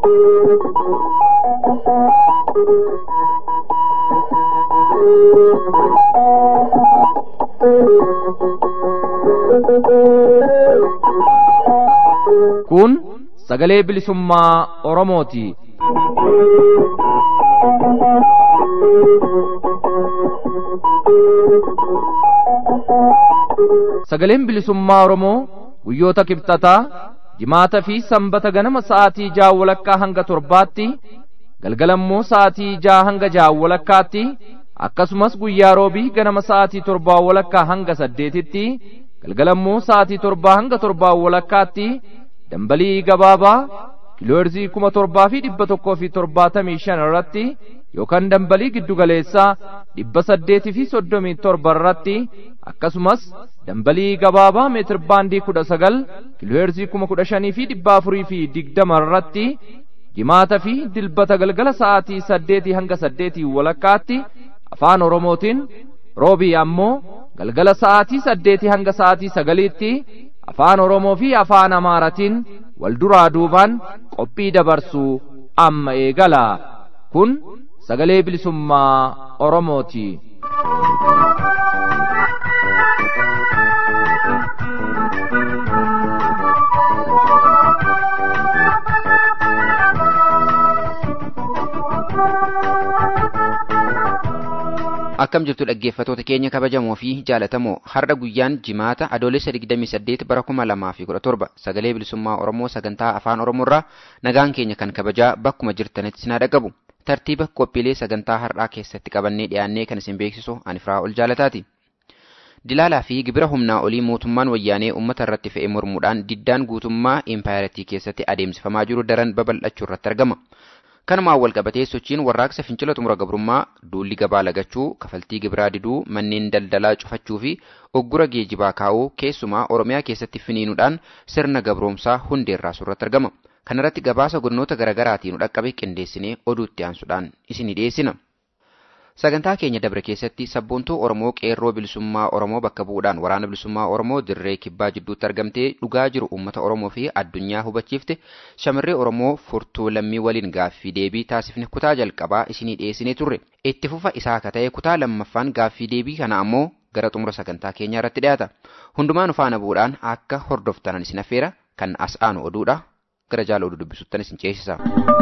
Kun sagalee bilisummaa Oromooti. Sagaleen bilisummaa Oromoo guyyoota kibxataa jimaata fi sanbata ganama sa'aatii ja'a walakkaa hanga torbaatti galgalammoo sa'aatii ja'a hanga ja'a walakkaatti akkasumas guyyaa roobii ganama sa'aatii torbaa walakkaa hanga saddeetitti galgalammoo sa'aatii torbaa hanga torbaa walakkaatti dambalii gabaabaa kiilooherzii kuma torbaa fi dhibba tokkoo fi torbaatamii shan irratti yookaan dambalii giddugaleessaa dhibba saddeetii fi soddomii torba irratti akkasumas dambalii gabaabaa meetir baandii kudha sagal kiilooherzii kuma kudha shanii fi dhibba afurii fi digdama irratti jimaata fi dilbata galgala sa'aatii saddeetii hanga saddeetii walakkaatti afaan oromootiin roobii ammoo galgala sa'aatii saddeetii hanga sa'aatii sagaliitti afaan oromoo fi afaan amaaratiin wal duraa duubaan qophii dabarsuu amma eegala kun sagalee bilisummaa oromooti. akkam jirtu dhaggeeffatoota keenya kabajamoo fi jaalatamoo har'a guyyaan jimaata adoolessa 28 bara 2017 sagalee bilisummaa oromoo sagantaa afaan oromoorraa nagaan keenya kan kabajaa bakkuma jirtanitti sinaa dhaqabu tartiiba qophiilee sagantaa har'aa keessatti qabannee dhiyaannee kan isin beeksisu ani firaa ol jaalataati. Dilaalaa fi gibira humnaa olii mootummaan wayyaanee uummata irratti fe'e mormuudhaan diddaan guutummaa impaayiratii keessatti adeemsifamaa jiru daran babal'achuu irratti argama. kanumaan wal qabatee sochiin warraaqsa fincila xumura gabrummaa duulli gabaa lagachuu kafaltii gibiraa diduu manneen daldalaa cufachuu fi oggura geejibaa kaa'uu keessumaa oromiyaa keessatti finiinuudhaan sirna gabroomsaa hundeerraa surratti argama kanarratti gabaasa godinoota garaagaraatiin dhaqqabe qindeessinee oduutti aansuudhaan isinii dhiyeessina. Sagantaa keenya dabre keessatti sabboontuu Oromoo qeerroo bilisummaa Oromoo bakka bu'uudhaan waraana bilisummaa Oromoo dirree kibbaa jidduutti argamtee dhugaa jiru uummata Oromoo fi addunyaa hubachiifte shamarree Oromoo furtuu lammii waliin gaaffii deebii taasifne kutaa jalqabaa isinii dhiyeessinee turre. Itti fufa isaa akka ta'e kutaa lammaffaan gaaffii deebii kana ammoo gara xumura sagantaa keenyaa irratti dhiyaata. Hundumaa nu faana bu'uudhaan akka hordoftanan isin affeera kan as aanu oduudha. Gara jaala oduu dubbisuttan isin ceesisa.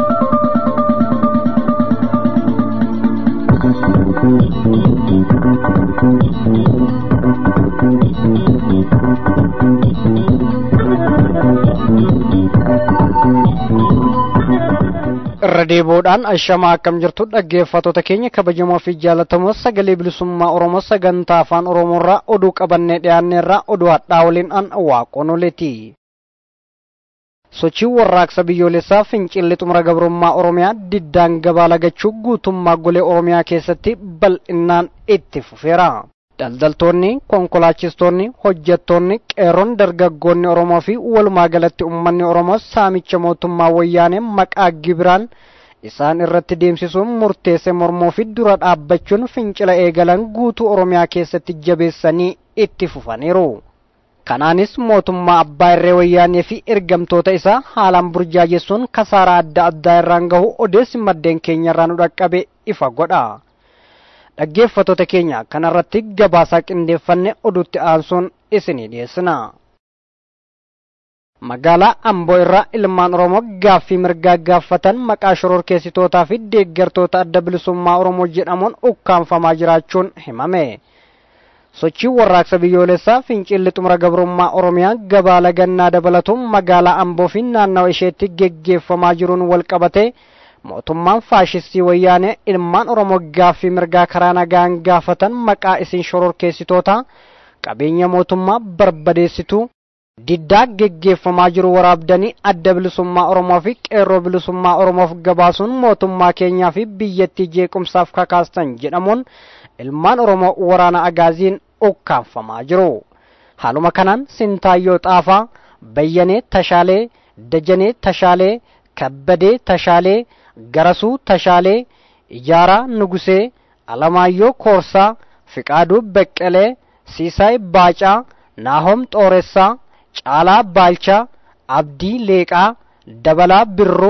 irra deebi'uudhaan ashamaa akkam jirtu dhaggeeffattoota keenya kabajamoo fi jaalatamoo sagalee bilisummaa oromoo sagantaa afaan oromoorraa oduu qabannee dhiyaanneerraa oduu hadhaa waliin an waaqonoleeti. sochii warraaqsa biyyoolessaa fincilli xumura gabrummaa oromiyaa diddaan gabaa lagachuu guutummaa golee oromiyaa keessatti bal'inaan itti fufeera. daldaltoonni konkolaachistoonni hojjettoonni qeerroon dargaggoonni oromoo fi walumaa galatti ummanni oromoo saamicha mootummaa wayyaanee maqaa gibiraan isaan irratti deemsisuun murteesse mormoo fi dura dhaabbachuun fincila eegalan guutuu oromiyaa keessatti jabeessanii itti fufaniiru. kanaanis mootummaa abbaa irree wayyaanee fi ergamtoota isaa haalaan burjaajessuun kasaaraa adda addaa irraan gahu odeessi maddeen keenya irraa nu dhaqqabe ifa godha. dhaggeeffattoota keenya kanarratti gabaasaa qindeeffanne oduutti aansuun isinii dhiyeessina. Magaalaa Amboo irraa ilmaan Oromoo gaaffii mirgaa gaafatan maqaa shororkeessitootaa fi deeggartoota adda bilisummaa Oromoo jedhamuun ukkaanfamaa jiraachuun himame. Sochii warraaqsa biyyoolessaa fincilli xumura gabrummaa Oromiyaa gabaa lagannaa dabalatuun magaalaa Amboo fi naannawa isheetti geggeeffamaa jiruun wal qabatee mootummaan faashistii wayyaanee ilmaan oromoo gaaffii mirgaa karaa nagaan gaafatan maqaa isin shororkeessitoota qabeenya mootummaa barbadeessitu diddaa geggeeffamaa jiru waraabdanii adda bilisummaa oromoo fi qeerroo bilisummaa oromoof gabaasuun mootummaa keenyaa fi biyyattii jeequmsaaf kakaastan jedhamuun ilmaan oromoo waraana agaaziin ukkaanfamaa jiru haaluma kanaan sintaayyoo xaafaa bayyanee tashaalee dajanee tashaalee kabbadee tashaalee garasuu tashaalee ijaaraa nugusee alamaayyoo koorsaa fiqaaduu beqqelee siisaay baacaa naahom xooressaa caalaa baalchaa abdii leeqaa dabalaa birruu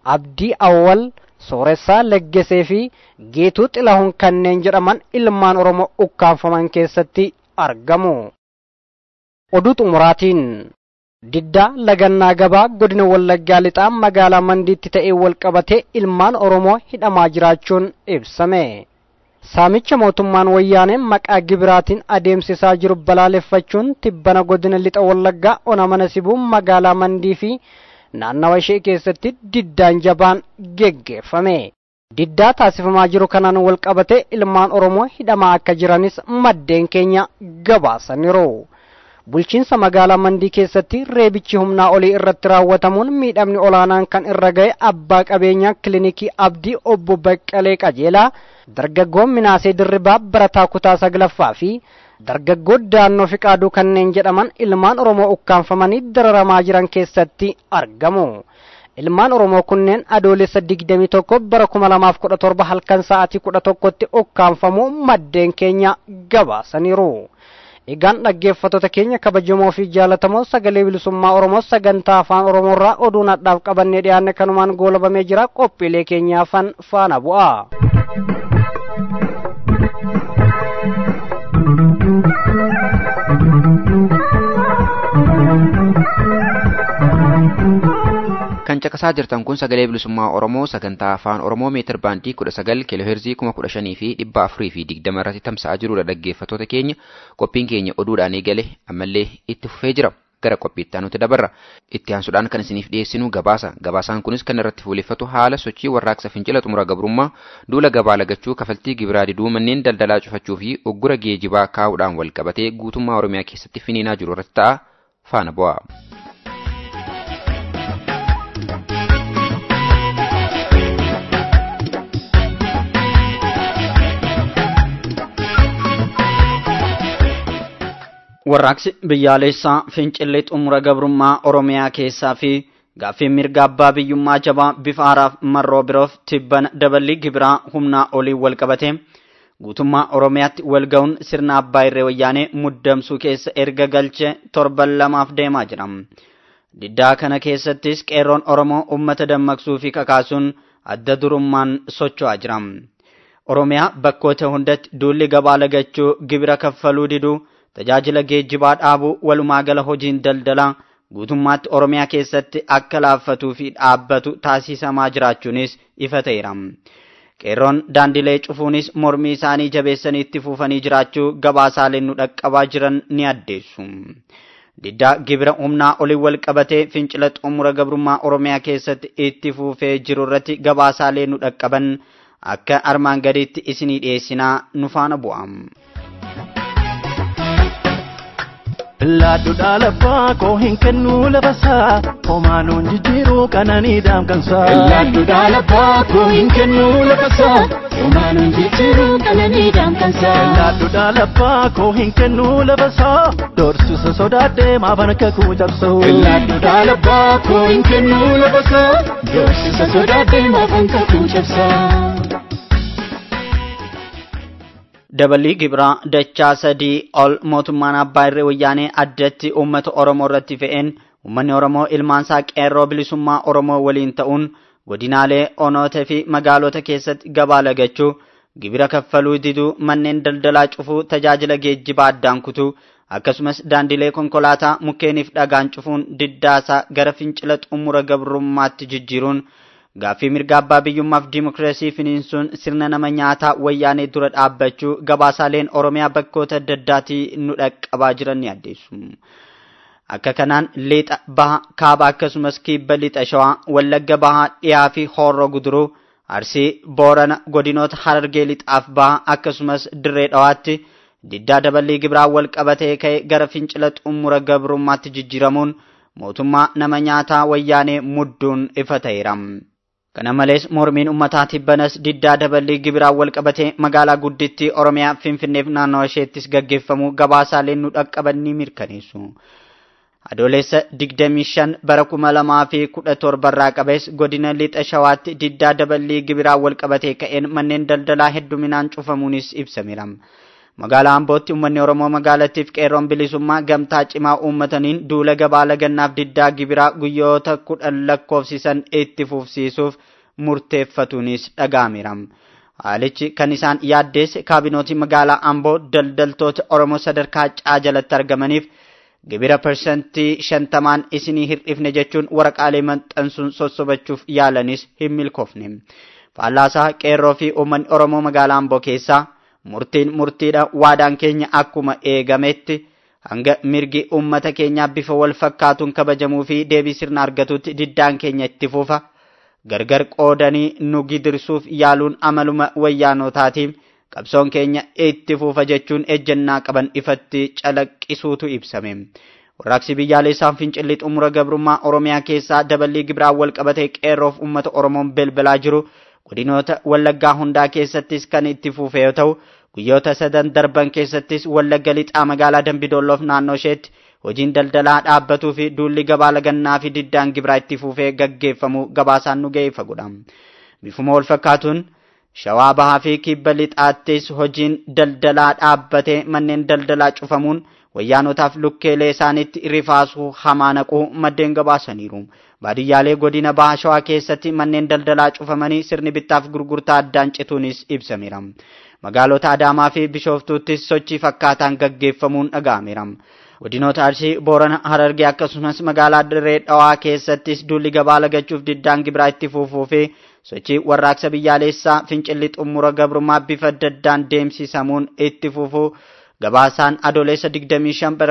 abdii awwal sooressaa leggesee fi geetuu xilahuun kanneen jedhaman ilmaan oromoo ukkaanfaman keessatti argamu oduu xumuraatiin diddaa lagannaa gabaa godina wallaggaa lixaa magaalaa mandiitti ta'ee walqabatee ilmaan oromoo hidhamaa jiraachuun ibsame saamicha mootummaan wayyaanee maqaa gibiraatiin adeemsisaa jiru balaaleffachuun tibbana godina lixa wallaggaa ona mana sibuu magaalaa mandii fi naannawa ishee keessatti diddaan jabaan geggeeffame diddaa taasifamaa jiru kanaan walqabatee ilmaan oromoo hidhamaa akka jiranis maddeen keenya gabaasaniiru bulchiinsa magaalaa mandii keessatti reebichi humnaa olii irratti raawwatamuun miidhamni olaanaan kan irra ga'e abbaa qabeenyaa kilinikii abdii obbo baqqalee qajeelaa dargaggoon minaasee dirribaa barataa kutaa saglaffaa fi dargaggoo daannoo fiqaaduu kanneen jedhaman ilmaan oromoo ukkaanfamanii dararamaa jiran keessatti argamu ilmaan oromoo kunneen adoolessa digdamii tokko bara kuma lamaaf kudha torba halkan sa'aatii kudha tokkotti ukkaanfamuu maddeen keenya gabaasaniiru egaan dhaggeeffattoota keenya kabajamoo fi jaalatamoo sagalee bilisummaa oromoo sagantaa afaan oromoorraa oduu nadhaaf qabannee dhiyaanne kanumaan goolabamee jira qophiilee keenyaafan faana bu'a. kan caqasaa jirtan kun sagalee bilisummaa oromoo sagantaa afaan oromoo meetir baandii kudha sagal kiilooheerzii kuma kudha shanii fi dhibba afurii fi digdama irratti tamsa'aa jirudha dhaggeeffattoota keenya qophiin keenya oduudhaan eegale ammallee itti fufee jira gara qophiitti nuti dabarra itti aansuudhaan kan isiniif dhiyeessinu gabaasa gabaasaan kunis kan irratti fuuleffatu haala sochii warraaqsa fincila xumura gabrummaa duula gabaa lagachuu kafaltii gibiraa diduu manneen daldalaa cufachuu fi uggura geejibaa kaa'uudhaan wal qabatee guutummaa oromiyaa keessatti finiinaa jiru irratti ta'a faana bu'a. warraaqsi biyyaalessaa fincillee xumura gabrummaa oromiyaa keessaa fi gaaffii mirga abbaa biyyummaa jabaa bifa haaraaf marroo biroof tibbana daballii gibiraa humnaa olii wal qabate guutummaa oromiyaatti walga'uun sirna abbaa irree wayyaanee muddamsuu keessa erga galche torban lamaaf deemaa jira diddaa kana keessattis qeerroon oromoo ummata dammaqsuu fi kakaasuun adda durummaan socho'aa jira oromiyaa bakkoota hundatti duulli gabaa lagachuu gibira kaffaluu diduu tajaajila geejjibaa dhaabuu walumaa gala hojiin daldalaa guutummaatti oromiyaa keessatti akka laaffatuu fi dhaabbatu taasisamaa jiraachuunis ifa ta'eera. qeerroon daandilee cufuunis mormii isaanii jabeessanii itti fufanii jiraachuu gabaasaaleen nu dhaqqabaa jiran ni addeessu. Diddaa gibira humnaa olii wal qabatee fincila xumura gabrummaa oromiyaa keessatti itti fufee jiru irratti gabaasaalee nu dhaqqaban akka armaan gadiitti isinii dhiyeessinaa nu faana bu'am. Laadduudha labbaa koo hin kennu lafasaa homaanuun jijjiiruu qananii daamkansaa. Laadduudha labbaa koo hin kennu lafasaa homaanuun jijjiiruu qananii daamkansaa. Laadduudha labbaa koo hin kennu lafasaa doorsisa sodaadhee maafan kakuu cabsuu. Laadduudha labbaa koo hin kennu lafasaa doorsisa sodaadhee maafan kakuu cabsaa. dabalii gibiraa dachaa sadii ol mootummaan abbaa irree wayyaanee addatti uummata oromoo irratti fe'een uummanni oromoo ilmaansaa qeerroo bilisummaa oromoo waliin ta'uun godinaalee onoota fi magaalota keessatti gabaa lagachuu gibira kaffaluu diduu manneen daldalaa cufuu tajaajila geejjibaa addaan kutuu akkasumas daandilee konkolaataa mukkeeniif dhagaan cufuun diddaasaa gara fincila xumura gabrummaatti jijjiiruun gaaffii mirga abbaa biyyummaaf diimokiraasii finiinsuun sirna nama nyaataa wayyaanee dura dhaabbachuu gabaasaaleen oromiyaa bakkoota adda addaatii nu dhaqqabaa jiran ni addeessu. Akka kanaan lixa baha kaaba akkasumas kibba lixa shawaa wallagga bahaa dhiyaa fi horroo guduruu arsii boorana godinoota harargee lixaaf baha akkasumas dirree dhawaatti diddaa daballii gibiraa wal qabatee ka'e gara fincila xumura gabrummaatti jijjiiramuun mootummaa nama nyaataa wayyaanee mudduun ifa ta'eera. Kana malees mormiin uummataa tibbanas diddaa daballii gibiraan wal qabatee magaalaa guddittii Oromiyaa Finfinneef naannoo isheettis gaggeeffamuu gabaasaaleen nu dhaqqaban ni mirkaneessu. Adoolessa 25 bara 2017 irraa qabees godina lixa shawaatti diddaa daballii gibiraan wal qabatee ka'een manneen daldalaa hedduminaan cufamuunis ibsameera. magaalaa ambootti uummanni oromoo magaalattiif qeerroon bilisummaa gamtaa cimaa uummataniin duula gabaa lagannaaf diddaa gibiraa guyyoota kudhan lakkoofsisan itti fufsiisuuf murteeffatuunis dhaga'ameera. haalichi kan isaan yaaddeesse kaabinootii magaalaa amboo daldaltoota oromoo sadarkaa caa jalatti argamaniif gibira parsantii shantamaan isinii hir'ifne jechuun waraqaalee maxxansuun sossobachuuf yaalanis hin milkoofne. Faallaasaa qeerroo fi uummanni oromoo magaalaa amboo keessaa murtiin murtiidha waadaan keenya akkuma eegametti hanga mirgi uummata keenyaa bifa wal fakkaatuun kabajamuu fi deebii sirna argatutti diddaan keenya itti fufa. gargar qoodanii nu gidirsuuf yaaluun amaluma wayyaanotaatiif qabsoon keenya itti fufa jechuun ejjennaa qaban ifatti calaqqisuutu ibsame. Warraaqsi biyyaalessaan fincilli xumura gabrummaa Oromiyaa keessaa daballii gibiraan wal qabatee qeerroof uummata Oromoon belbalaa jiru godinoota Wallaggaa hundaa keessattis kan itti fufe yoo ta'u guyyoota sadan darban keessattis Wallagga lixaa magaalaa Dambidoolloof naannoo isheetti hojiin daldalaa dhaabbatuu fi duulli gabaa lagannaa fi diddaan gibiraa itti fufee gaggeeffamu gabaasaan nu ga'ee fagudha. Bifuma wal fakkaatuun shawaa bahaa fi kibba lixaattis hojiin daldalaa dhaabbatee manneen daldalaa cufamuun wayyaanotaaf lukkeelee isaaniitti rifaasuu hamaa naquu maddeen gabaasaniiru. Baadiyyaalee godina baha shawaa keessatti manneen daldalaa cufamanii sirni bittaaf gurgurtaa addaan cituunis ibsameera. Magaalota Adaamaa fi Bishooftuuttis sochii fakkaataan gaggeeffamuun dhaga'ameera. Godinoota Arsii, Boorana, Harargee akkasumas magaalaa Dirree Dhawaa keessattis duulli gabaa lagachuuf diddaan gibiraa itti fufuu fi sochii warraaqsa biyyaalessaa fincilli xumura gabrummaa bifa adda addaan deemsisamuun itti fufuu gabaasaan adoolessa 25 bara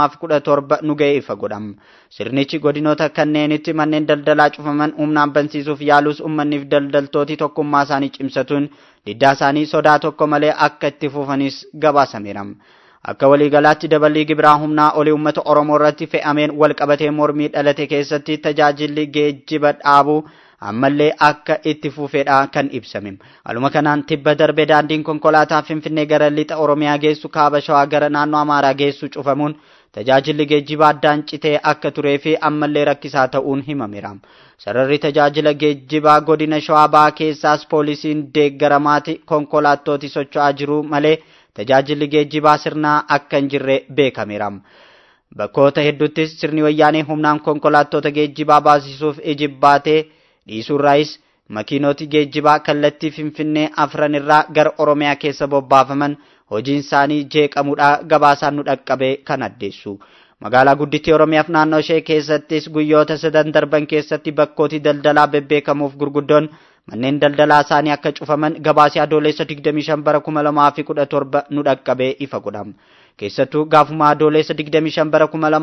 2017 nu ga'ee ifa godhama. Sirnichi godinoota kanneenitti manneen daldalaa cufaman humnaan bansiisuuf yaalus uummanniif daldaltooti tokkummaa isaanii cimsatuun diddaa isaanii sodaa tokko malee akka itti fufanis gabaasameera. Akka waliigalaatti daballii gibiraa humnaa olii uummata Oromoo irratti fe'ameen wal qabatee mormii dhalate keessatti tajaajilli geejjiba dhaabuu ammallee akka itti fufedha kan ibsame. Haluma kanaan tibba darbe daandiin konkolaataa Finfinnee gara lixa Oromiyaa geessu kaaba Shawaa gara naannoo Amaaraa geessu cufamuun tajaajilli geejjibaa addaan citee akka turee fi ammallee rakkisaa ta'uun himameera. Sararri tajaajila geejjibaa godina Shawaa Bahaa keessaas poolisiin deeggaramaati konkolaattooti socho'aa jiru malee tajaajilli geejjibaa sirnaa akka hin jirre beekameera. Bakkoota hedduuttis sirni wayyaanee humnaan konkolaattota geejjibaa baasisuuf ijibbaatee dhiisuurraayis makiinoti geejjibaa kallattii Finfinnee afran irraa gara Oromiyaa keessa bobbaafaman hojiin isaanii jeeqamuudha gabaasaan nu dhaqqabe kan addeessu. Magaalaa guddittii Oromiyaaf naannoo ishee keessattis guyyoota sadan darban keessatti bakkooti daldalaa bebbeekamuuf gurguddoon manneen daldalaa isaanii akka cufaman gabaasii adoolessa 25 bara 2017 nu dhaqqabee ifa godhama. Keessattuu gaafuma adoolessa 25 bara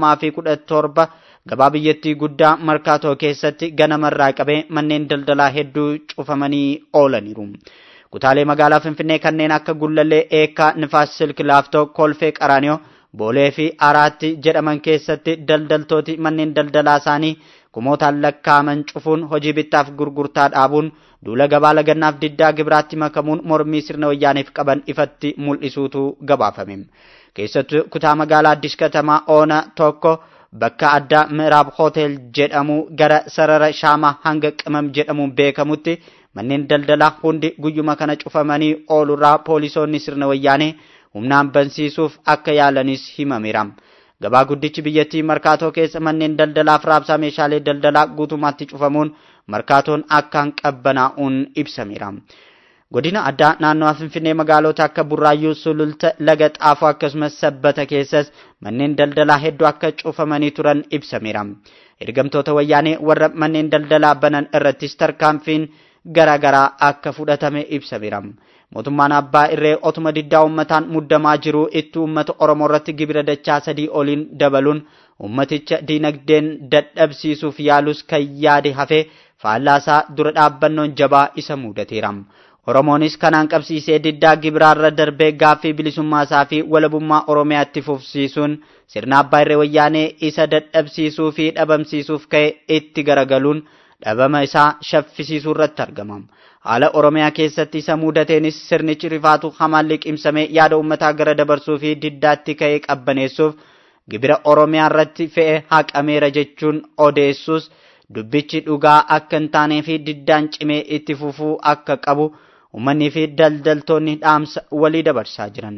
2017 gabaa biyyattii guddaa markaatoo keessatti ganamarraa qabee manneen daldalaa hedduu cufamanii oolaniiru. Kutaalee magaalaa Finfinnee kanneen akka Gullallee, Eekkaa, Nifaas Silk Laaftoo, Kolfee Qaraaniyoo, Boolee fi Araatti jedhaman keessatti daldaltooti manneen daldalaa isaanii kumootaan lakkaaman cufuun hojii bittaaf gurgurtaa dhaabuun duula gabaa lagannaaf diddaa gibiraatti makamuun mormii sirna wayyaaniif qaban ifatti mul'isuutu gabaafame. Keessattuu kutaa magaalaa Addis Katamaa Oona tokko bakka addaa Miraab Hotel jedhamu gara sarara Shaamaa hanga Qimam jedhamuun beekamutti manneen daldalaa hundi guyyuma kana cufamanii oolurraa poolisoonni sirna wayyaanee humnaan bansiisuuf akka yaalanis himameera. Gabaa guddichi biyyattii markaatoo keessa manneen daldalaaf raabsaa meeshaalee daldalaa guutummaatti cufamuun markaatoon akkaan qabbanaa'uun ibsameera. Godina addaa naannoo Finfinnee magaalota akka Burraayyuu, Sululta, Laga Xaafoo akkasumas Sabbata keessas manneen daldalaa hedduu akka cufamanii turan ibsameera. Ergamtoota wayyaanee warra manneen daldalaa banan irrattis tarkaanfiin garaagaraa akka fudhatame ibsameera. Mootummaan abbaa irree otuma diddaa uummataan muddamaa jiru itti uummata Oromoo irratti gibira dachaa sadii oliin dabaluun uummaticha diinagdeen dadhabsiisuuf yaalus kan yaade hafee faallaasaa dura dhaabbannoon jabaa isa mudateera. Oromoonis kanaan qabsiisee diddaa gibiraarra darbee gaaffii bilisummaasaa fi walabummaa Oromiyaatti fufsiisuun sirna abbaa irree wayyaanee isa dadhabsiisuu fi dhabamsiisuuf ka'e itti garagaluun dhabama isaa shaffisiisuu irratti argama. Haala Oromiyaa keessatti isa mudateenis sirnichi rifaatu hamaan liqimsamee yaada uummataa gara dabarsuu fi diddaatti ka'ee qabbaneessuuf gibira Oromiyaa irratti fe'e haqameera jechuun odeessus dubbichi dhugaa akka hin taanee fi diddaan cimee itti fufuu akka qabu uummanni fi daldaltoonni dhaamsa walii dabarsaa jiran.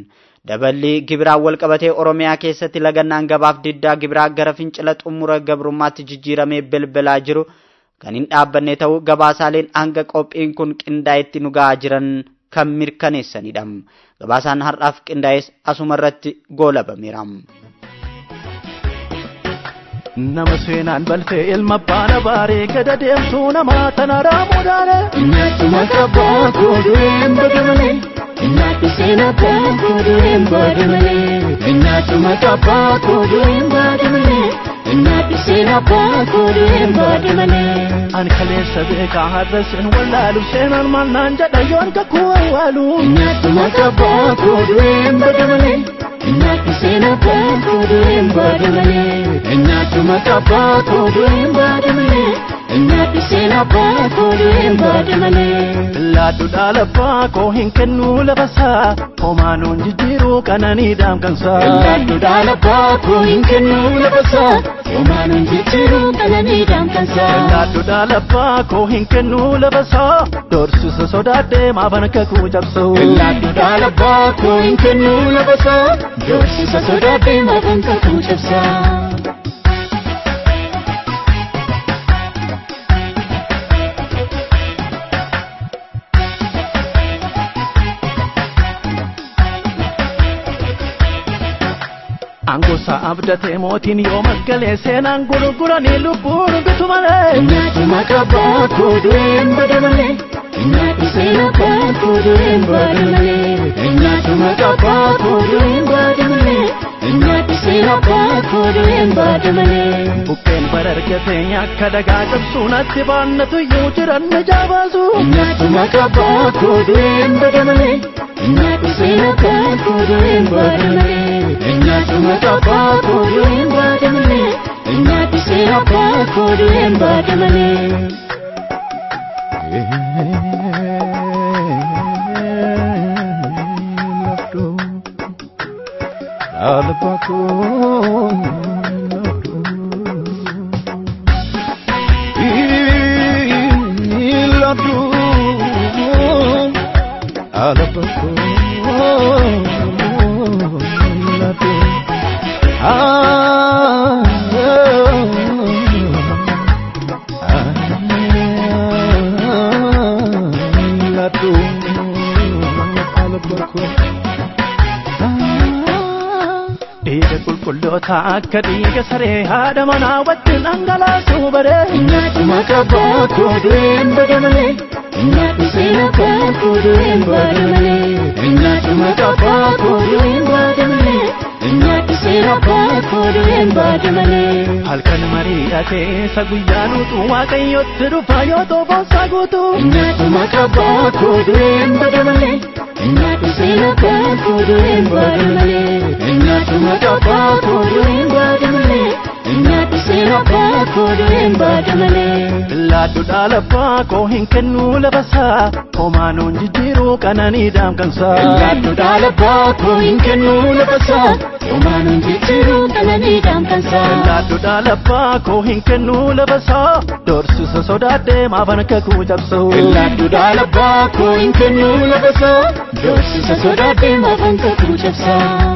Daballi gibiraan wal qabatee Oromiyaa keessatti lagannaan gabaaf diddaa gibiraa gara fincila xumura gabrummaatti jijjiiramee bilbilaa jiru kan hin dhaabbanne ta'uu gabaasaaleen hanga qophiin kun qindaa'etti nu ga'aa jiran kan mirkaneessanidha. Gabaasaan har'aaf qindaa'es asuma irratti goolabameera. Nama seenaan balfee ilma baana baaree gada deemtuu nama tana raamuudhaane. Nyaatuma qabbaa koodureen badamale. Nyaatu seenaa koo koodureen badamale. Nyaatuma qabbaa koodureen badamale. Nyaatu seenaa koo koodureen badamale. Ani kaleessa beekaa har'a seen wallaalu seenaan maal naan jedha yoon kakuu awwaalu. Nyaatuma qabbaa koodureen badamale. Nyaatu seenaa koo koodureen badamale. Nyaatuma qabbaa koodureen badamale. Nyaatu seenaa koo koodureen badamale. Laaddu dhaalabbaa koo hin kennu lafasaa homaanuun jijjiiruu qananii daamkansaa. Laaddu dhaalabbaa koo hin kennu lafasaa homaanuun jijjiiruu qananii daamkansaa. Laaddu dhaalabbaa koo hin kennu lafasaa doorsisa sodaadhee maafan kakuu cabsuu. Laaddu dhaalabbaa koo hin kennu lafasaa doorsisa sodaadhee maafan kakuu cabsaa. Angosa abdatee mootiin yoo maggalee seenaan gurguranii lubbuun bitu malee. Nyaatuma qabbaa koodureen badamale. Nyaatu seenaa koo koodureen badamale. Nyaatuma qabbaa koodureen badamale. Nyaatu seenaa koo koodureen badamale. Bukkeen bara argatee akka dagaa cabsuun atti baannatu iyyuu jiran ni jaabaasu. Nyaatuma qabbaa koodureen badamale. Nyaatu seenaa koo koodureen badamale. Nyaatuma qabbaa koodureen badamale. Nyaatu seenaa koo koodureen badamale. Dhiiga qulqulloota akka dhiiga saree haadha manaa wajjin dhangalaasuu baree. Nyaatuma qabbaa koodureen badamale. Nyaatu seenaa koo koodureen badamale. Nyaatuma qabbaa koodureen badamale. Nyaatu seenaa koo koodureen badamale. Halkan mariidhatee isa guyyaa nuutu waaqayyotti dhufa yoo xoofoonsaa guutu. Nyaatuma qabbaa koodureen badamale. Nyaatu seenaa koo koodureen badamale. Nyaatuma qabbaa koodureen badamale. Nyaatu seenaa koo koodureen badamale. Laaddu dhaalabbaa koo hin kennu lafasaa homaanuun jijjiiruu qananii daamkansaa. Laaddu dhaalabbaa koo hin kennu lafasaa homaanuun jijjiiruu qananii daamkansaa. Laaddu dhaalabbaa koo hin kennu lafasaa doorsisa sodaadhee maafan kakuu cabsuu. Laaddu dhaalabbaa koo hin kennu lafasaa doorsisa sodaadhee maafan kakuu cabsaa.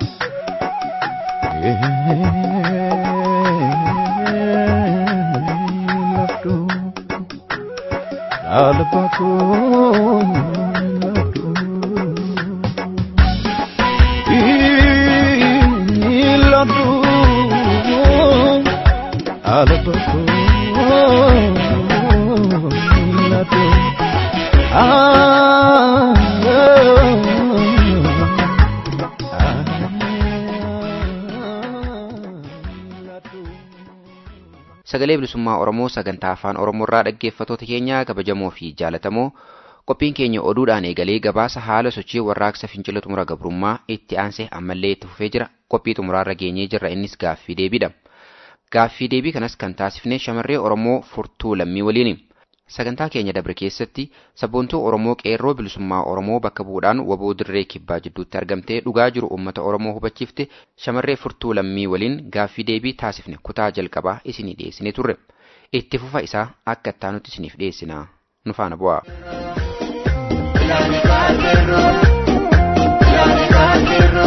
sagalee bilisummaa oromoo sagantaa afaan oromoorraa dhaggeeffatoota keenya kabajamoo fi jaalatamoo qophiin keenya oduudhaan eegalee gabaasa haala sochii warraaqsa fincila xumura gabrummaa itti aansee ammallee itti fufee jira qophii xumuraarra geenyee jirra innis gaaffii deebiidha gaaffii deebii kanas kan taasifne shamarree oromoo furtuu lammii waliini sagantaa keenya dabre keessatti sabboontuu oromoo qeerroo bilisummaa oromoo bakka bu'uudhaan waboo dirree kibbaa jidduutti argamtee dhugaa jiru uummata oromoo hubachiifte shamarree furtuu lammii waliin gaaffii deebii taasifne kutaa jalqabaa isinii dhiyeessinee turre itti fufa isaa akka ittaanutti isiniif dhiyeessina nu faana bu'aa. Ilaali kaargeroo, ilaali kaargeroo.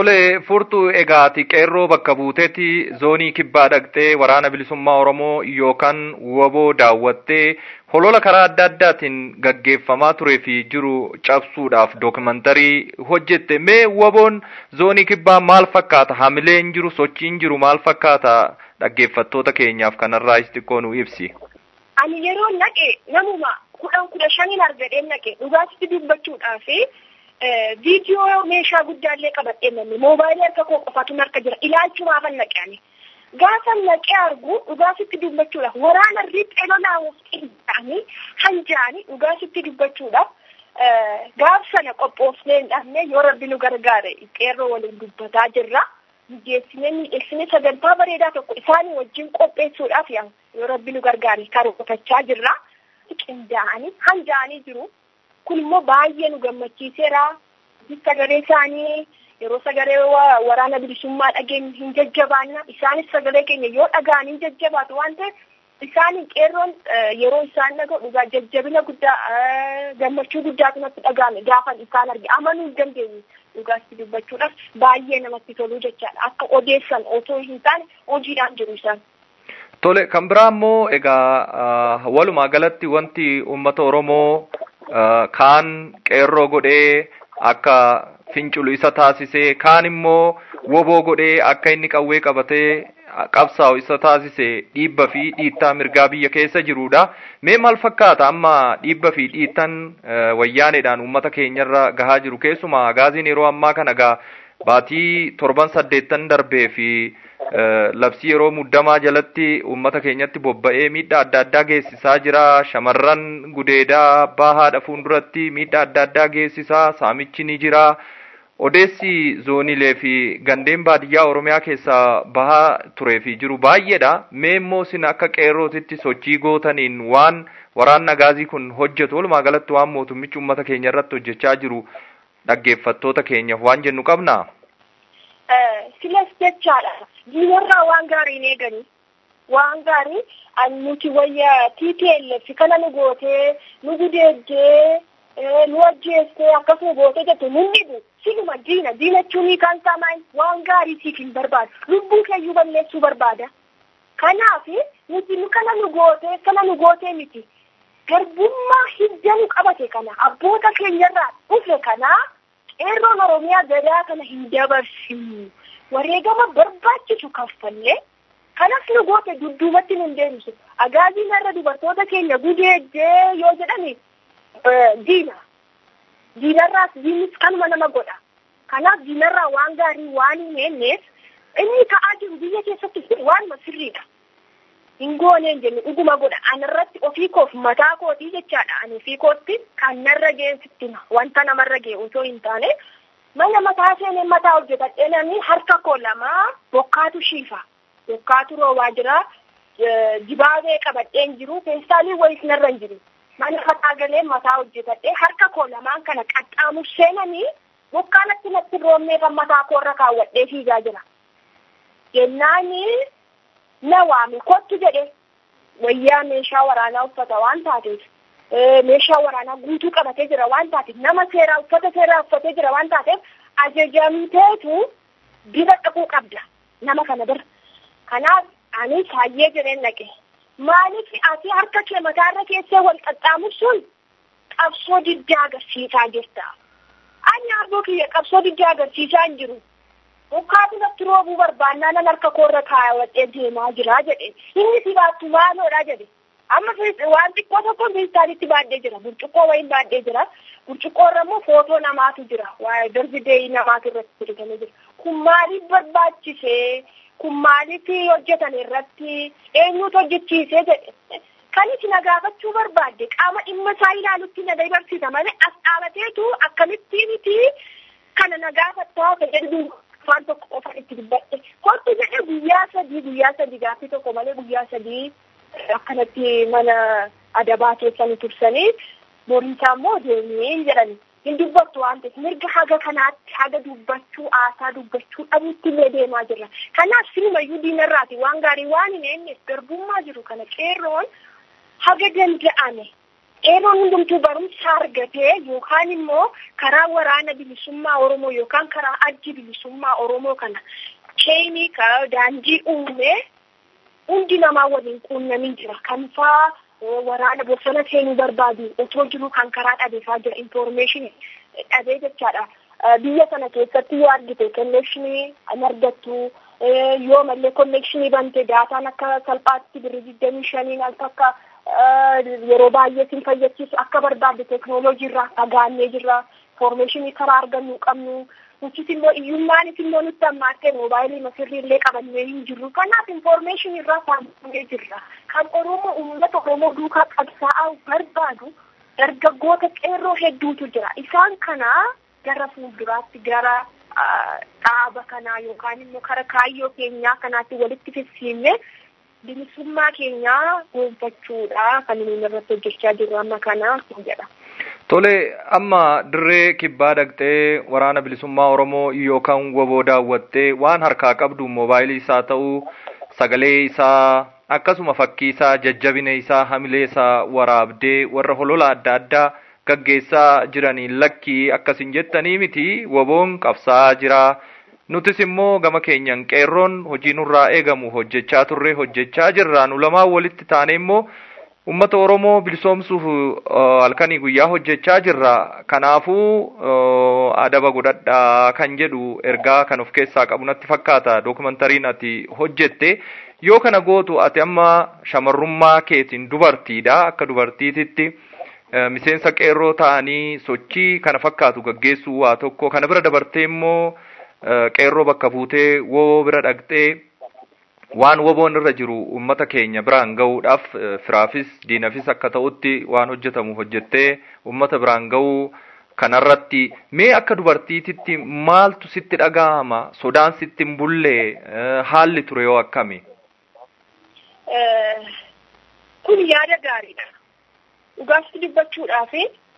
Tole furtuu egaati qeerroo bakka buuteetti zoonii kibbaa dhaqxee waraana bilisummaa Oromoo yookaan woboo daawwattee holola karaa adda addaatiin gaggeeffamaa turee fi jiru cabsuudhaaf dookumantarii hojjette mee woboon zoonii kibbaa maal fakkaata hamileen jiru sochiin jiru maal fakkaata dhaggeeffattoota keenyaaf kanarraa xiqqoo nu ibsi. Ani yeroo naqe namuma kudhan kudha shaniin argadheen naqe dhugaatitti dubbachuudhaaf viidiyoo meeshaa guddaallee qabadhee namni moobaayilii harka koo qofatu harka jira ilaalchumaafan naqe ani. Gaafa naqee argu dhugaatitti dubbachuudhaaf waraana riphee lolaawuuf qindaa'anii hanjaanii dhugaatitti dubbachuudhaaf gaaf sana qophoofnee hin dhabne yoo rabbi nu gargaare qeerroo waliin dubbataa jirra. Mijeessinee miidheessinee sagantaa bareedaa tokko isaanii wajjin qopheessuudhaaf yoo rabbi nu gargaare karoorfachaa jirra. Qindaa'anii hanjaanii jiru. Kun immoo baay'ee nu gammachiiseera. Sagalee isaanii yeroo sagalee waraana bilisummaa dhageenyu hin jajjabaanna. Isaanis sagalee keenya yoo dhaga'an hin jajjabaatu waan ta'eef isaan qeerroon yeroo isaan dhaga'u dhugaa jajjabina guddaa gammachuu guddaatu natti dhaga'ame gaafan isaan arge amanuu hin dandeenye dhugaatti dubbachuudhaaf baay'ee namatti toluu jechaadha. Akka odeessan otoo hin taane hojiidhaan jiru isaan. Tole kan biraa immoo egaa walumaa galatti wanti uummata Oromoo kaan qeerroo godhee akka finculu isa taasisee kaan immoo woboo godhee akka inni qawwee qabatee qabsaa'u isa taasise dhiibba fi dhiittaa mirgaa biyya keessa jirudha. Mee maal fakkaata amma dhiibba fi dhiittan wayyaaneedhaan uummata keenyarra gahaa jiru keessumaa gaaziin yeroo ammaa kana gaa baatii torban saddeettan darbee fi labsii yeroo muddamaa jalatti uummata keenyatti bobba'ee miidhaa adda addaa geessisaa jira. Shamarran gudeedaa abbaa haadha fuulduratti miidhaa adda addaa geessisaa saamichi ni jira. Odeessi zoonilee fi gandeen baadiyyaa Oromiyaa keessaa bahaa turee fi jiru baay'eedha. Mee immoo isin akka qeerrootitti sochii gootaniin waan waraanni gaazii kun hojjetu walumaa galatti waan mootummichi uummata keenya irratti hojjechaa jiru dhaggeeffattoota keenyaaf waan jennu qabnaa? Silas jechaadha. Diinarraa waan gaarii hin eeganii. Waan gaarii nuti wayya TPLF kana nu gootee nu gudeeddee nu ajjeestee akkasuma gootee jettu nun dhibu. Siluma diina diinachuun kan samaan waan gaarii siif hin barbaadu. Lubbuu keeyyuu balleessuu barbaada. Kanaaf nuti nu kana nu gootee kana nu gootee miti. Garbummaa hidda nu qabate kana abboota keenyarraa dhufe kana qeerroon Oromiyaa gadaa kana hin dabarsinu. Wareegama barbaachisu kaffallee kanas nu goote dudduubatti nun deebisu. Agaaziin irra dubartoota keenya gudeeddee yoo jedhani diina. Diinarraas diinnis kanuma nama godha. Kanaaf diinarraa waan gaarii waan hin eenneef inni ta'aa jiru biyya keessatti waanuma sirriidha. Hin gooneen jennu dhuguma godha. Anarratti ofii koof mataa kootii jechaadha. Ani ofii kootti kan narra ga'e wanta namarra ga'e otoo hin taane mana mataa seenee mataa hojjetadhee namni harka koo lamaa bokkaatu shiifa. Bokkaatu roobaa jira. Dibaabee qabadheen jiru. Feestaalii wayis narra hin jiru. Mana mataa galee mataa hojjetadhee harka koo lamaan kana qaxxaamur seenanii bokkaanatti natti roobnee kan mataa koorra kaawwadhee fiigaa jira. Jennaanii na waame kottu jedhe wayyaa meeshaa waraanaa uffata waan taateef meeshaa waraanaa guutuu qabatee jira waan taateef nama seeraa uffata seeraa uffatee jira waan taateef ajajamteetu bira dhaquu qabda nama kana bira. Kanaaf ani saayyee jireen dhaqe. Maaliif ati harka kee mataarra keessee wal qaxxaamursuun qabsoo diddaa agarsiisaa jirta. Ani aboo kiyya qabsoo diddaa agarsiisaa hin jiru. Bokkaatu natti roobuu barbaannaa nan harka koorra kaawwadhee deemaa jira jedhe. Inni si baattu maaloodha jedhe. Amma waan xiqqoo tokko feestaalitti baadhee jira. Burcuqqoo wayiin baadhee jira. Burcuqqoo irra immoo footoo namaatu jira. Waa'ee darbideeyi namaatu irratti hojjetamee jira. Kun maaliif barbaachisee? Kun maaliif hojjetan irratti? Eenyutu hojjechiisee jedhe. Kan isin na gaafachuu barbaadde qaama dhimma isaa ilaalutti na dabarsita malee as dhaabateetu akkamittiin miti kana na gaafattaa fayyadu afaan tokko qofaan itti dubbadhe. Kottu jedhee guyyaa sadii guyyaa sadii gaaffii tokko malee guyyaa sadii akkanatti mana adabaa keessanii tursanii boriisaa immoo deemee jedhani. Hin dubbattu waan ta'eef mirga haga kanaatti haga dubbachuu aasaa dubbachuu dhabuutti illee deemaa jirra. Kanaaf silumayyuu diinarraati waan gaarii waan hin eenyeef garbummaa jiru kana qeerroon haga danda'ame qeerroon hundumtuu barumsa argatee yookaan immoo karaa waraana bilisummaa Oromoo yookaan karaa addi bilisummaa Oromoo kana cheenii daandii uumee hundi namaa waliin quunnamin jira. Kan faa waraana bosona seenuu barbaadu otoo jiru kan karaa dhabeefaa jira information dhabee jechaadha. Biyya sana keessatti yoo argite connection an argattu yoo mallee connection bante daataan akka salphaatti birrii digdamii shaniin al takka yeroo baay'ee sin fayyadsiisu akka barbaadde teknooloojii irraa fagaannee jirra information karaa argannu qabnu nutis immoo iyyummaanis immoo nutti ammaattee moobaayilii masirrii illee qabannee hin jirru kanaaf information irraa fagaannee jirra kan oromoo uummata oromoo duukaa qabsaa'aa barbaadu dargaggoota qeerroo hedduutu jira isaan kana gara fuulduraatti gara dhaaba kanaa yookaan immoo kara kaayyoo keenyaa kanaatti walitti fidsiifne bilisummaa keenyaa gonfachuudha kan nuyi irratti hojjechaa jirru amma kana jedha. Tole amma dirree kibbaa dhaqxee waraana bilisummaa Oromoo yookaan woboo daawwattee waan harkaa qabdu moobaayilii isaa ta'uu sagalee isaa akkasuma fakkii isaa jajjabina isaa hamilee isaa waraabdee warra holola adda addaa gaggeessaa jiraniin lakkii akkasin jettanii miti woboon qabsaa jira. Nutis immoo gama keenyan qeerroon hojii nurraa eegamu hojjechaa turre hojjechaa jirra. Nu lamaan walitti taane immoo uummata Oromoo bilisoomsuuf halkanii guyyaa hojjechaa jirra. Kanaafuu adaba godhadhaa kan jedhu ergaa kan of keessaa qabu natti fakkaata. Dookumentariin ati hojjette yoo kana gootu ati amma shamarrummaa keetiin dubartiidha akka dubartiititti. miseensa qeerroo ta'anii sochii kana fakkaatu gaggeessuu waa tokko kana bira dabartee immoo qeerroo bakka buutee woboo bira dhaqxee waan woboon irra jiru ummata keenya biraan ga'uudhaaf firaafis diinafis akka ta'utti waan hojjetamu hojjettee ummata biraan ga'uu kanarratti mee akka dubartiititti maaltu sitti dhaga'ama sodaan sitti hin bullee haalli ture yoo akkami? Kun yaada gaariidha. dhugaatti dubbachuudhaaf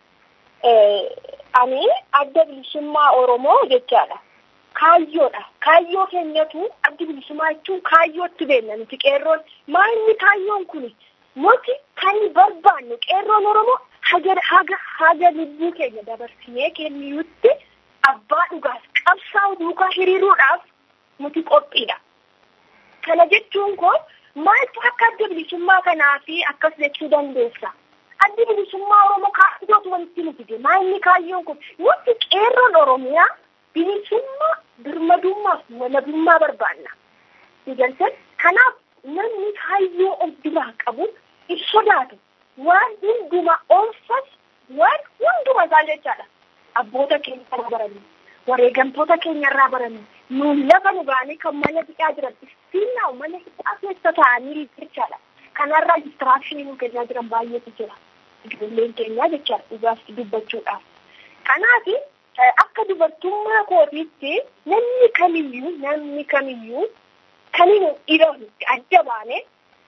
ani adda bilisummaa Oromoo jechaadha. Kaayyoodha. Kaayyoo keenyatu adda bilisummaa jechuun kaayyootti beekna nuti qeerroon maalni kaayyoon kun nuti kan barbaannu qeerroon Oromoo haga haga haga lubbuu keenya dabarsinee kenniyutti abbaa dhugaas qabsaa'u duukaa hiriiruudhaaf nuti qophiidha. Kana jechuun kun maaltu akka adda bilisummaa kanaa fi akkas jechuu dandeessa? addi bilisummaa Oromoo kaayyootu walitti nu fide. Maalni kaayyoon kun nuti qeerroon Oromiyaa bilisummaa birmadummaaf walabummaa barbaanna. Digalteen kanaaf namni kaayyoo of biraa qabu hin sodaatu. Waan hundumaa oolfas waan hunduma isaa jechaadha. Abboota keenya irraa baranii wareegamtoota keenya irraa baranii nuun lafa nu baanii kan mana hidhaa jiran istiinaa mana hidhaa keessa ta'anii jechaadha. Kanarraa distiraakshini nu kennaa jiran baay'eetu jira. ijoolleen keenyaa jechaadha dhugaaf dubbachuudhaaf. Kanaaf akka dubartummaa kootiitti namni kamiyyuu namni kamiyyuu kan hin dhiironni adda baane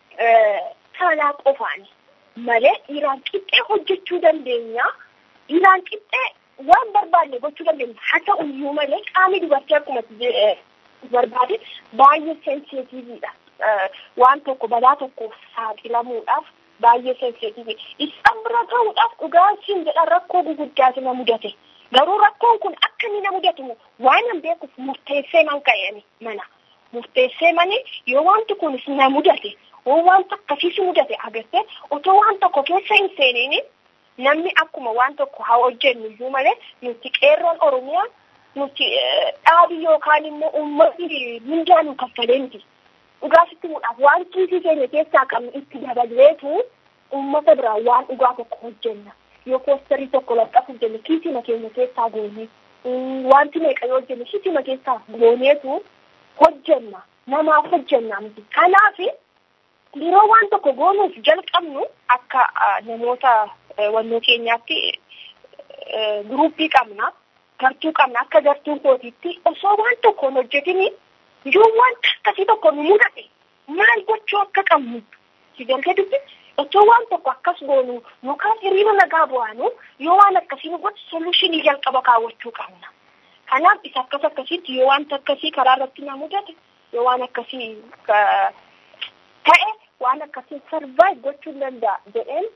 saalaa qofaani malee dhiiraan qixxee hojjechuu dandeenya. Dhiiraan qixxee waan barbaanne gochuu dandeenya. Haa ta'u iyyuu malee qaamni dubartii akkuma barbaade baay'ee sensitiiviidha. Waan tokko balaa tokkoof saaxilamuudhaaf baay'ee sensitiivi. Isaan bira ta'uudhaaf dhugaatiin jedhan rakkoo guguddaatu na mudate. Garuu rakkoon kun akka inni na mudatu waan hin beekuuf murteessee man ka'e mana. Murteessee mani yoo wanti kunis na mudate yoo wanta akkasiis mudate agartee otoo waan tokko keessa hin seeniin namni akkuma waan tokko haa hojjennu iyyuu malee nuti qeerroon Oromiyaa nuti dhaabi yookaan immoo uummatni mindaa nu kaffalee miti. dhugaasitti muudhaaf waan kiisii keenya keessaa qabnu itti dabaleetu uummata biraa waan dhugaa tokko hojjenna yoo poosterii tokko laxxafu hojjenne kiisiima keenya keessaa goonee wanti meeqa yoo hojjenne kiisiima keessaa gooneetu hojjenna namaaf hojjenna miti kanaaf yeroo waan tokko goonuuf jalqabnu akka namoota wannoo keenyaatti guruuppii qabna gartuu qabna akka gartuu kootiitti osoo waan tokko hin hojjetini yoo wanta akkasii tokko nu mudate maal gochuu akka qabnu si galtee dubbi otoo waan tokko akkas goonu yookaan hiriira nagaa bu'aanu yoo waan akkasii nu godhu soluushinii jalqaba kaawwachuu qabna. Kanaaf isa akkas akkasiitti yoo wanta akkasii karaa irratti na mudate yoo waan akkasii ta'e waan akkasii sarvaayiv gochuu danda'a jedheen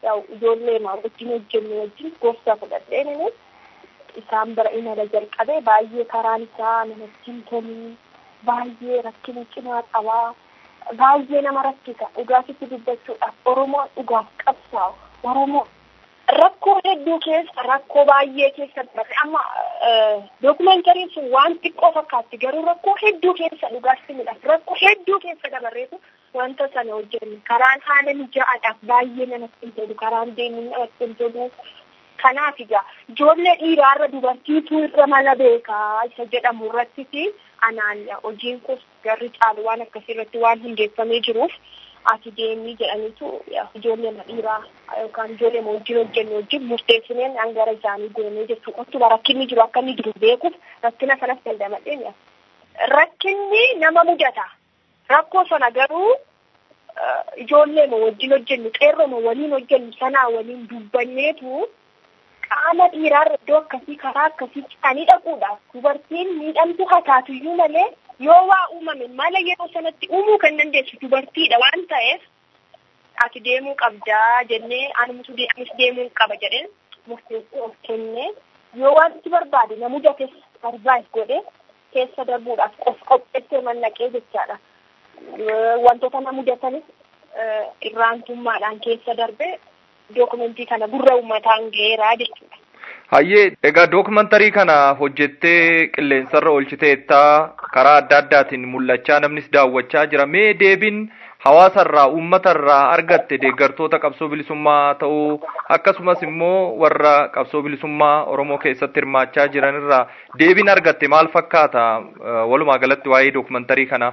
ijoollee maa wajjin hojjennu wajjin gorsa fudhadheen inni isaan bira imala jalqabe baay'ee karaan isaa namatti hin tolu baay'ee rakkina cimaa qabaa baay'ee nama rakkisa dhugaatitti dubbachuudhaaf oromoon dhugaaf qabsaa'u oromoo rakkoo hedduu keessa rakkoo baay'ee keessa dabarte amma dookumentariin sun waan xiqqoo fakkaatti garuu rakkoo hedduu keessa dhugaatti midhaaf rakkoo hedduu keessa dabarreetu wanta sana hojjennu karaan haala mijaa'aadhaaf baay'ee namatti hin tolu karaan deemuun namatti hin tolu kanaaf egaa ijoollee dhiiraarra dubartiitu irra mala beekaa isa jedhamu irratti anaan hojiin kun garri caalu waan akkasii irratti waan hundeeffamee jiruuf ati deemii jedhaniitu ijoollee dhiiraa yookaan ijoollee wajjin hojjennu wajjin murteessineen hangara isaanii deemee jechuudha. Ottuma rakkinni jiru akka inni jiru beekuuf rakkina sanas dandamadhee rakkinni nama mudata. Rakkoo sana garuu ijoollee wajjin hojjennu qeerroo waliin hojjennu sanaa waliin dubbanneetu qaama dhiiraarra iddoo akkasii karaa akkasii citanii dhaquudhaaf dubartiin miidhamtu hataatuyyuu malee yoo waa uumame mala yeroo sanatti uumuu kan dandeessu dubartiidha waan ta'eef ati deemuu qabdaa jennee anis deemuu qaba jedheen murteessee of kennee yoo waan itti barbaade na mudates barbaade godhe keessa darbuudhaaf qof qopheessee mannaqee jechaadha. Wantoota na mudatanis irraantummaadhaan keessa darbee dookumentii kana gurra uummataan ga'eeraa jechuudha. Hayyee egaa dookumantarii kana hojjettee qilleensarra oolchiteettaa karaa adda addaatiin mul'achaa namnis daawwachaa jira. Mee deebiin hawaasarraa uummatarraa argatte deeggartoota qabsoo bilisummaa ta'uu akkasumas immoo warra qabsoo bilisummaa Oromoo keessatti hirmaachaa jiranirraa deebiin argatte maal fakkaata walumaa galatti waa'ee dookumantarii kanaa?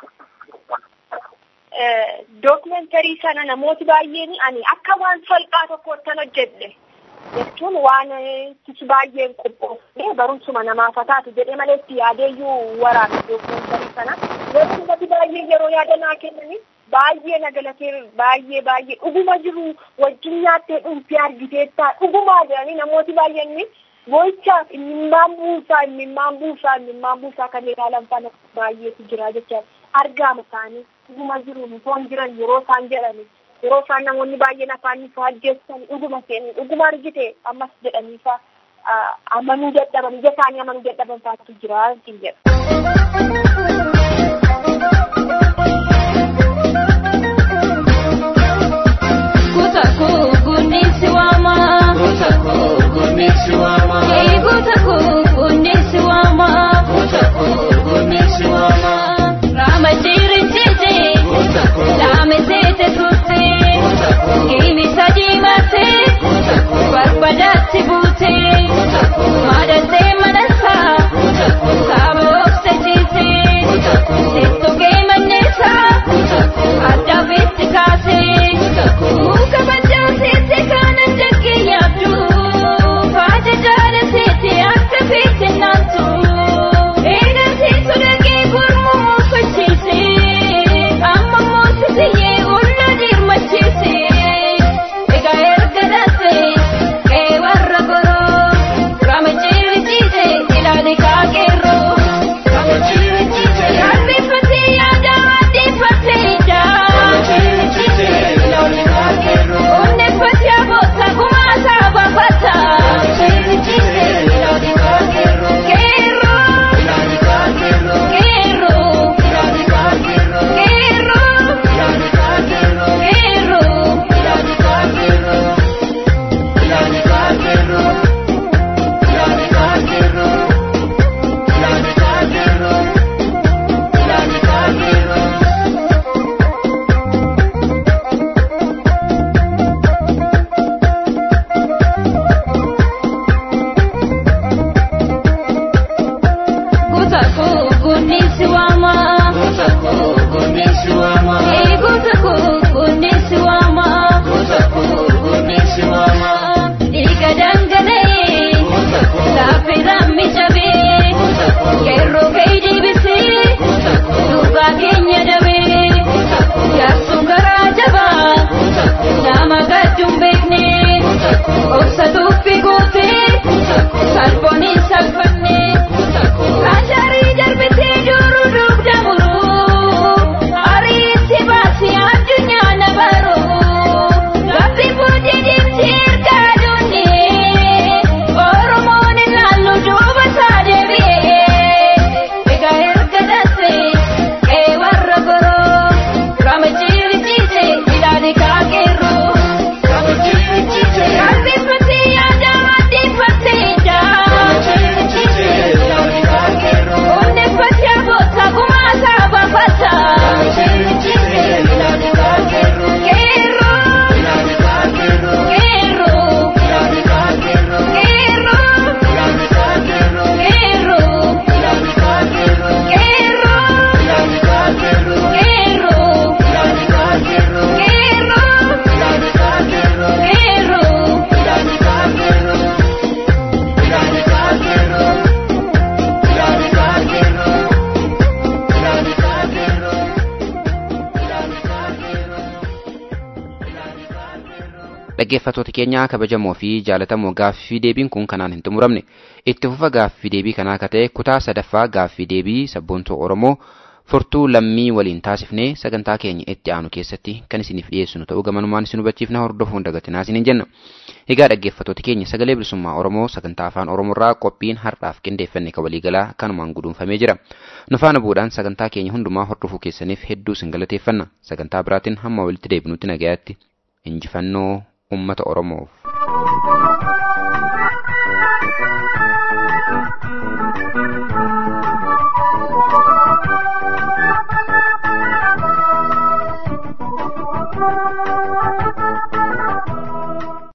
Dookumantarii sana namooti baay'een ani akka waan salphaa tokkoottan hojjedhe. jechuun waan itti baay'een qophoofne barumsuma namaaf taatu jedhee malee itti yaadeeyyuu waraana dookumantarii sana yeroo ummati baay'ee yeroo yaadanaa kennani baay'ee nagalatee baay'ee baay'ee dhuguma jiru wajjin nyaattee dhuunfii argiteettaa dhugumaa jedhanii namooti baay'een boo'ichaaf imimmaan buusaa imimmaan buusaa imimmaan buusaa kan ilaalan fana baay'eetu jira jecha argaama isaanii dhuguma jiru mutoon jiran yeroo isaan jedhani yeroo isaan namoonni baay'een afaan isaa ajjeessan dhuguma seenii dhuguma argite ammas jedhanii faa amanuu dadhaban ija isaanii amanuu dadhaban faatu jira ittiin jedha. Barbadatti buutee maadantee manasaa saaba obsasiisee seettogee manneesaa adda beetti kaasee muka baddaasiitti kaanan jaggee yaabdu faata jaalaseetti akka beekte naantu eegansiisu dhagee gurmuu muufachiisee amma moosisiyyee olla dirmachiisee egaa erga dhaasee. warra goroo rama jirjiise ilaali kaakeeroo yaaddeeffatee yaada addeeffatee ijaa onneeffatee aboota gumaasaa baafata keeroo keeroo keeroo keeroo Salphoon salphannee Kaasharii darbitee duruu dugda muruu ariitti baasii addunyaa na baruu gaaffii boodee dhaggeeffattoota keenya kabajamoo fi jaalatamoo gaaffii deebiin kun kanaan hin xumuramne itti fufa gaaffii deebii kanaa akka ta'e kutaa sadaffaa gaaffii deebii sabboontuu oromoo furtuu lammii waliin taasifnee sagantaa keenya itti aanu keessatti kan isiniif dhiyeessinu ta'uu gamanumaan isin hubachiifna hordofuun dagatinaa isiniin jenna. Egaa dhaggeeffattoota keenya sagalee bilisummaa Oromoo sagantaa afaan Oromoorraa qophiin har'aaf qindeeffanne ka waliigalaa kanumaan guduunfamee jira. Nu faana bu'uudhaan sagantaa keenya hundumaa hordofuu keessaniif hedduu isin galateeffanna. Sagantaa biraatiin hamma walitti deebinutti nagayaatti injifannoo uummata Oromoof.